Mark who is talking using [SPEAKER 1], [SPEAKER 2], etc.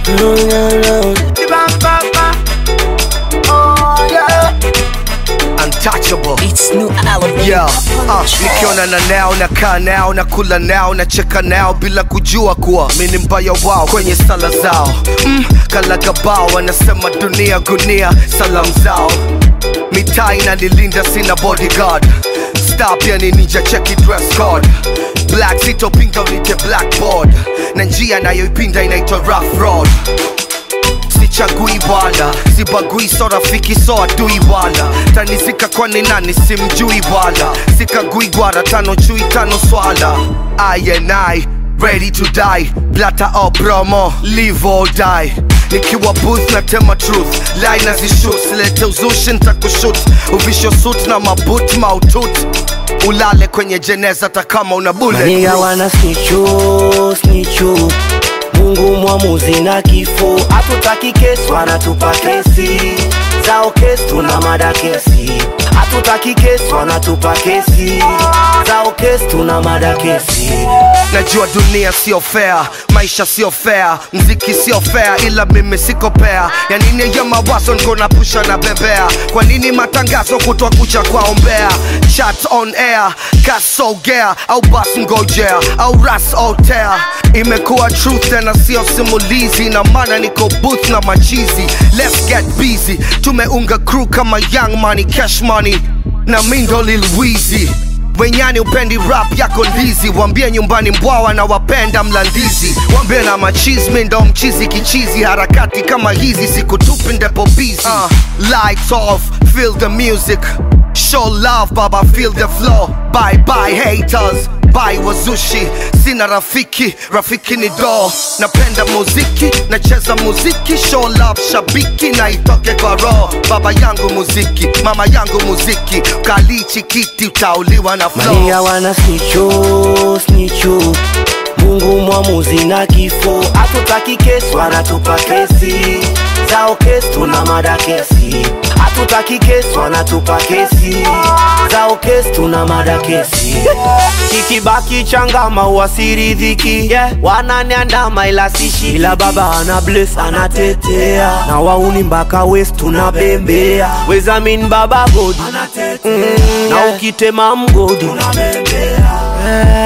[SPEAKER 1] Oh, yeah. Untouchable.
[SPEAKER 2] It's new album.
[SPEAKER 1] Yeah, uh, nikiona na nao nakaa nao na kula nao na cheka nao bila kujua kuwa mi ni mbaya wao kwenye sala zao mm, kalagabao wanasema dunia gunia salamu zao mitaa inanilinda sina bodyguard star pia ni ninja cheki dress code black sitopinga unite blackboard na njia nayoipinda inaitwa rough road sichagui wala sibagui so rafiki so adui wala tanizika kwani nani simjui wala sikagui gwara tano chui tano swala I and I ready to die blata o promo live or die nikiwa booth na tema truth line nazishut silete uzushi ntakushut uvisho suit na mabut mautut ulale kwenye jeneza takama una bullet
[SPEAKER 3] Maniga wana snichu snichu Mungu mwamuzi na kifo hatutaki kesi wanatupa kesi zao kesi tuna mada kesi hatutaki kesi wanatupa kesi zao kesi tuna mada kesi
[SPEAKER 1] najua dunia sio fair maisha sio fair mziki sio fair ila mimi siko pea ya nini ya mawazo niko na pusha na bebea kwa nini matangazo kutwa kucha kwaombea chat on air kasogea au bas ngojea au ras otea imekuwa truth tena sio simulizi na maana niko booth na machizi let's get busy tumeunga crew kama young money cash money na mindo lil Weezy wenyani upendi rap yako ndizi wambie nyumbani mbwawa na wapenda mlandizi wambie na machismi ndo mchizi kichizi harakati kama hizi sikutupi ndepo busy uh, lights off feel the music show love baba feel the flow bye bye haters bye wazushi sina rafiki rafiki ni do napenda muziki nacheza muziki show love shabiki na itoke kwa roho baba yangu muziki mama yangu muziki kalichi kiti utauliwa na flow
[SPEAKER 3] Maniga wana snichu snichu Mungu mwamuzi na kifo hatutaki kesi wanatupa kesi zao kesi tuna mada kesi hatutaki kesi wanatupa kesi zao kesi tuna mada kesi kikibaki changama uasiridhiki yeah. wananiandama ila sishi ila baba ana bless anatetea na wauni mpaka west tunabembea wezamin baba godi mm, na ukitema mgodi